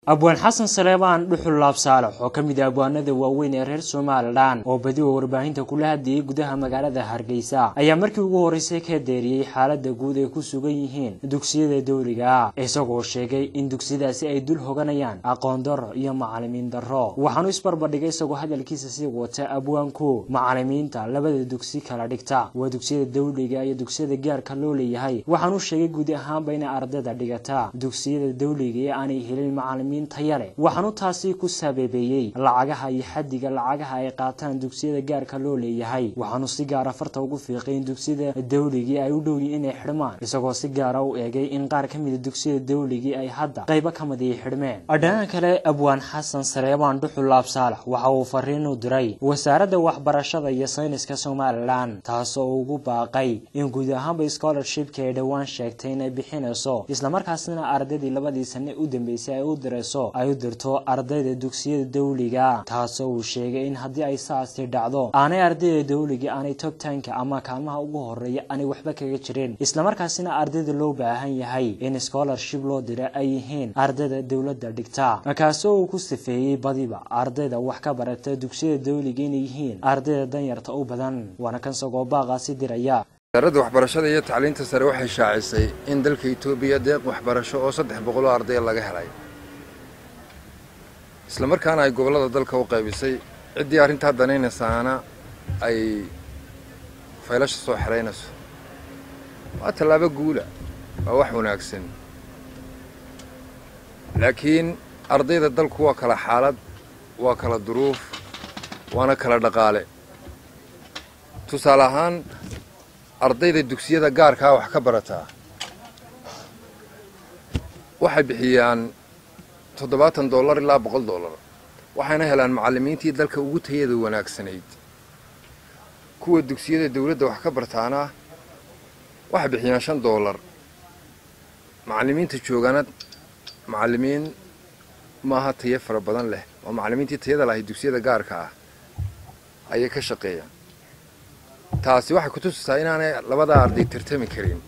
abwaan xasan saleebaan dhuxul laab saalax oo ka mid ah abwaanada waaweyn ee reer somalilan oo badiwa warbaahinta kula hadlayay gudaha magaalada hargeysa ayaa markii ugu horreysay ka deeriyey xaalada guud ay ku sugan yihiin dugsiyada dowliga ah isagoo sheegay in dugsiyadaasi ay dul hoganayaan aqoon darro iyo macalimiin darro waxaanu isbarbardhigay isagoo hadalkiisa sii wata abwaanku macalimiinta labada dugsi kala dhigta waa dugsiyada dowliga iyo dugsiyada gaarka loo leeyahay waxaanu sheegay guud ahaanba inay ardayda dhigata dugsiyada dowliga ee aanay helin macalimiin tayale waxaanu taasi ku sababeeyey lacagaha iyo xadiga lacagaha ay qaataan dugsiyada gaarka loo leeyahay waxaanu si gaara farta ugu fiiqay in dugsiyada dowligii ay u dhowyiin inay xidhmaan isagoo si gaara u eegay in qaar ka mida dugsiyada dowligii ay hadda qaybo ka mid ay xidhmeen dhinaca kale abwaan xasan sareebaan dhuxul laab saalax waxa uu fariin u diray wasaaradda waxbarashada iyo sayniska somalilan taasoo ugu baaqay in guud ahaanba scholarshipka ay dhowaan sheegtay inay bixinayso islamarkaasina ardaydii labadii sane u dambeysay ay u dirayso ay u dirto ardayda dugsiyada dowliga taasoo uu sheegay in haddii ay saasi dhacdo aanay ardayda dowliga aanay togtaanka ama kaalmaha ugu horeeya aanay waxba kaga jirin islamarkaasina ardayda loo baahan yahay in scholarship loo dira ay yihiin ardayda dowladda dhigta kaasoo uu ku sifeeyey badiba ardayda wax ka barata dugsiyada dowliga inay yihiin ardayda danyarta u badan waana kan sagoo baaqaasi diraya wasaaradda waxbarashada iyo tacliinta sare waxay shaacisay in dalka etoobiya deeq waxbarasho oo saddex boqoloo ardaya laga helay isla markaana ay gobollada dalka u qaybisay ciddii arrintaa danaynaysaana ay faylasha soo xeraynayso waa tallaabo guula waa wax wanaagsan laakiin ardayda dalku waa kala xaalad waa kala duruuf waana kala dhaqaale tusaale ahaan ardayda dugsiyada gaarkaa wax ka barataa waxay bixiyaan toddobaatan dollar ilaa boqol dollar waxayna helaan macallimiintii dalka ugu tayada wanaagsanayd kuwa dugsiyada dawladda wax ka bartaana waxay bixiyaan shan dollar macallimiinta joogana macallimiin maaha tayo fara badan leh oo macallimiintii tayada lahay dugsiyada gaarka ah ayay ka shaqeeyaan taasi waxay ku tusisaa inaanay labadaa arday tartami karin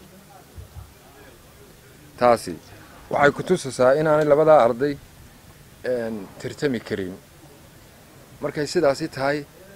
taasi waxay ku tusisaa inaanay labadaa arday tartami karin markay sidaasi tahay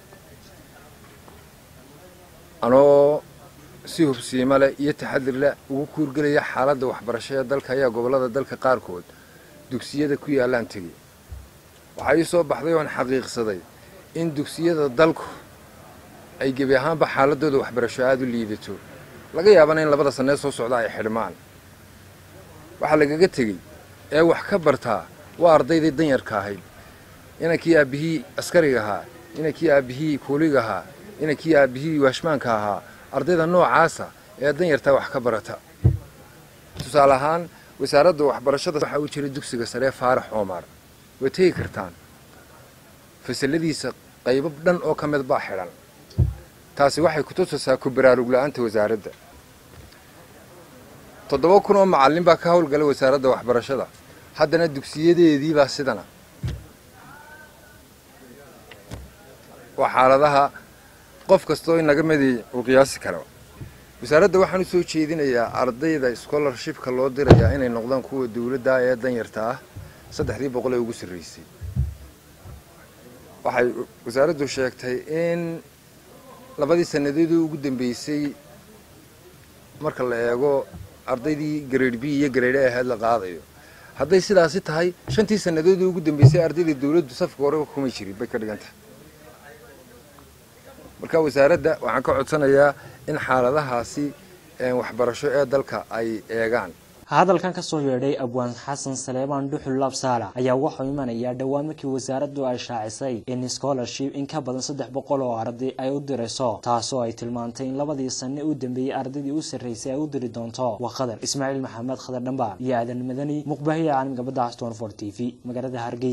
anoo si hubsiimo leh iyo taxadir leh ugu kuurgelaya xaaladda waxbarasho ee dalka ayaa gobollada dalka qaarkood dugsiyada ku yaallaan tegay waxaa ii soo baxday oon xaqiiqsaday in dugsiyada dalku ay gebi ahaanba xaaladooda waxbarasho aada u liidato laga yaabana in labada sanee soo socda ay xidhmaan waxaa lagaga tegey ee wax ka bartaa waa ardaydii danyarka ahayd inankii aabbihii askariga ahaa inankii aabbihii kuuliga ahaa inankii aabbihii waashmaanka ahaa ardayda noocaasa ee danyartaa wax ka barata tusaale ahaan wasaaradda waxbarashada waxaa u jira dugsiga saree faarax oomar way tegi kartaan fasaladiisa qaybo dhan oo ka mid baa xidhan taasi waxay ku tusisaa ku baraarugla-aanta wasaaradda toddoba kun oo macallin baa ka howlgala wasaaradda waxbarashada haddana dugsiyadeediibaa sidana waa xaaladaha qof kastoo inaga midi uu qiyaasi karo wasaaradda waxaan u soo jeedinayaa ardayda scholarshipka loo dirayaa inay noqdaan kuwa dawladda ee danyarta ah saddexdii boqol ee ugu sarraysay waxay wasaaraddu sheegtay in labadii sannadoodii ugu dambeysay marka la eego ardaydii grade b iyo grade a ahayd la qaadayo hadday sidaasi tahay shantii sannadoodii ugu dambeysay ardayda dawladdu safka hore kumay jirin bay ka dhigan tahay marka wasaaradda waxaan ka codsanayaa in xaaladahaasi waxbarasho ee dalka ay eegaan hadalkan kasoo yeedhay abwaan xasan saleebaan dhuxul laab saalax ayaa waxuu imanayaa dhowaan markii wasaaraddu ay shaacisay in scholarship in ka badan saddex boqol oo arday ay u dirayso taasoo ay tilmaantay in labadii sane u dambeeyey ardaydii u sarraysay ay u diri doonto waa khadar ismaaciil maxamed khadar dhambaar iyo aadan madani muqbaahiya caalamka badda aston for t v magaalada hargeysa